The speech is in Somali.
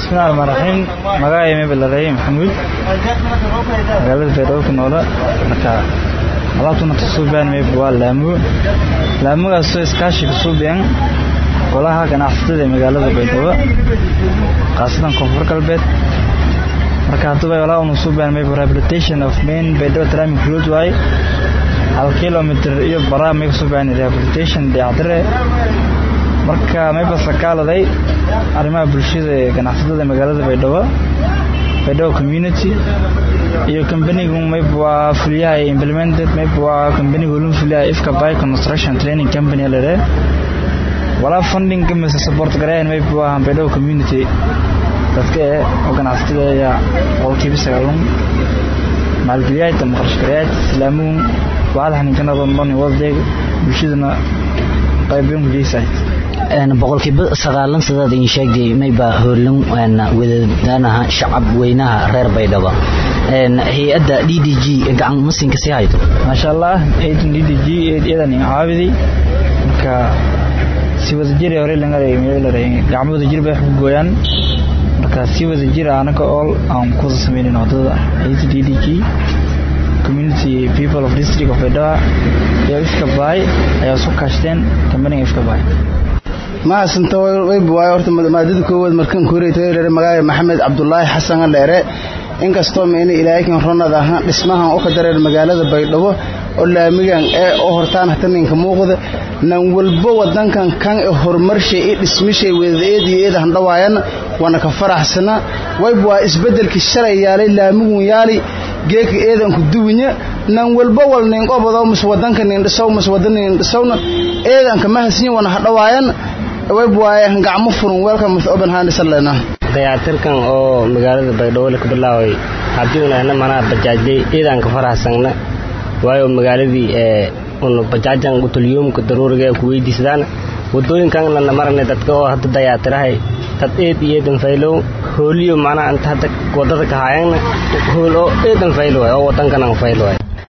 bismillahi rahmaan raxiim magacay mebelarey maxamuud magaalada baydhabo ku noola marka alaabtuna kasuubiyaan meeb waa laamu laamugaasoo iskaashi kasuubiyaan golaha ganacsatada ee magaalada baydhabo khaasatan koonfur galbeed marka hadduba walaa unu suubiyaan meeb rehabilitation of main baydhabo tramic road waaye hal kilomitr iyo baraa may kasuubiyaan rehabilitation dayacdire marka mayba sakaaladay arrimaha bulshada ee ganacsatada magaalada baydhabo baydhabo community iyo kambanigu mayb waa fuliyaha implemented mayb waa kambanigu lun fuliyaha ifka by construction training company lere walaa funding mise support gareyn mayb waa baydhabo community dadka ee oo ganacsatada ayaa qolkiiba sagaalun maalgeliyaad ama qarashgareyaad islaamuun wacada xaniinkanadoo dhan wadadeeg bulshadana qaybiyon kujeysahay boqolkiiba sagaalan sidaad idin sheegtay mayba hoolin wadadaanaha shacab weynaha reer baydhabo hay-adda d d g gacan masinka sii hayto maasha allah haydan d d g iyadan caawidi marka si wadajir hore gacmo wadajir bay wax ku gooyaan marka si wadajir anaga ool aan kuwada sameynin wadada hayda d d g community people of district of baydhaba iyo ifka baay ayaa isu kaashteen kambaniga ifka baay mahadsanto wayb waayo horta maadada koowaad markan kureetayreere magaaga maxamed cabdulaahi xasan dheere inkastoo meena ilaahikan ronad ahaan dhismahan u ka dareer magaalada baydhabo oo laamigan ee oo hortaan hata ninka muuqda nan walbo wadankan kan e horumarshay i dhismishay wedaeed iyo eed handhawaayan waana ka faraxsana wayb waa isbedelkii shalay yaalay laamigun yaali geeka eedanku duwinya nan walbo wal ninqobado mise wadanka nindhisow mise wadan nindhisowna eedanka mahasnya wana hadhawaayan wayb waaye gacmo furan welcome with open hands lena dayactirkan oo magaalada baydhabo la ka bilaaway haddii unahna manaa bajaajday ciidanka faraxsanna waayo magaaladii ee unu bajaajan utulyoomka daruuriga ee ku weydiisadaan wadooyinkanna marane dadka oo hadda dayactirahay dad eed iyo eedan faylow hooliyo macnaa inta hadda wadada ka haayana hool oo eedan faylo waay oo wadankanan faylo waay